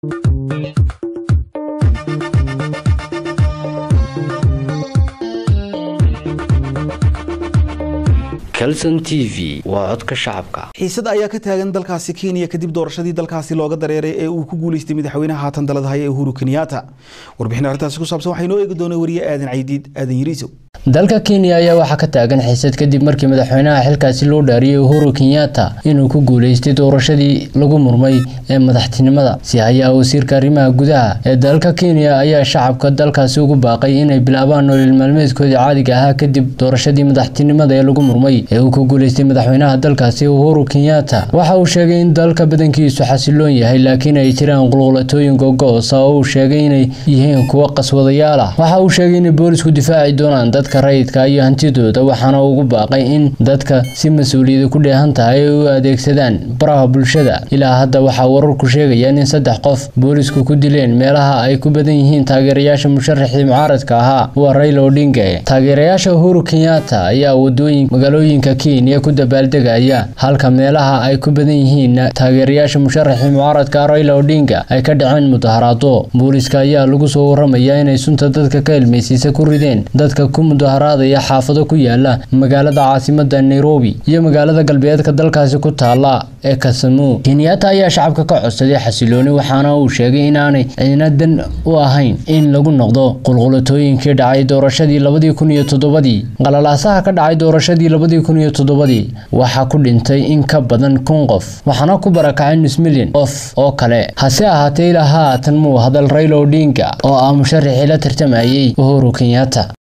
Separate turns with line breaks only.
calson t v waa codka shacabka
xiisad ayaa ka taagan dalkaasi kenya kadib doorashadii dalkaasi looga dareeray ee uu ku guuleystay madaxweynaha haatan dalada haya ee uhuru kenyatta warbixin arrintaasi ku saabsan waxaa inoo eegi doona wariye aadan caydiid aadan yariisow
dalka kenya ayaa waxaa ka taagan xiisad kadib markii madaxweynaha xilkaasi loo dhaariyey uhuru kenyatta inuu ku guuleystay doorashadii lagu murmay ee madaxtinimada si hayaa wasiirka arrimaha gudaha ee dalka kenya ayaa shacabka dalkaasi ugu baaqay inay bilaabaan nolol maalmeedkoodii caadiga ahaa kadib doorashadii madaxtinimada ee lagu murmay ee uu ku guuleystay madaxweynaha dalkaasi uhuru kenyatta waxa uu sheegay in dalka badankiisu xasiloon yahay laakiin ay jiraan qulqulatooyin gogo-osa oo uu sheegay inay yihiin kuwo qaswadayaal ah waxa uu sheegay inay boolisku difaaci doonaan dadka rayidka iyo hantidooda waxaana ugu baaqay in dadka si mas-uuliyada ku dheehan tahay ay u adeegsadaan baraha bulshada ilaa hadda waxaa wararku sheegayaan in saddex qof boolisku ku dileen meelaha ay ku badan yihiin taageerayaasha musharaxii mucaaradka ahaa waa rayla odinga taageerayaasha uhuru kenyatta ayaa wadooyin magaalooyinka kenya ku dabaaldegaya halka meelaha ay ku badan yihiin taageerayaasha musharaxii mucaaradka rayla odinga ay ka dhaceen mudaharaado booliska ayaa lagu soo waramayaa inay sunta dadka ka ilmaysiisa ku rideen dadka ku mudaharaadaya xaafado ku yaala magaalada caasimada nairobi iyo magaalada galbeedka dalkaasi ku taala ee kasamu kenyatta ayaa shacabka ka codsaday xasilooni waxaana uu sheegay inaanay cidina dan u ahayn in lagu noqdo qulqulatooyinkii dhacay doorashadii labadii kun iyo toddobadii qalalaasaha ka dhacay doorashadii labadii kun iyo toddobadii waxaa ku dhintay in ka badan kun qof waxaana ku barakacay nus milyan qof oo kale hase ahaatee ilaa haatan muu hadal rayla odinga oo ah musharaxii la tartamayay uhuru kenyatta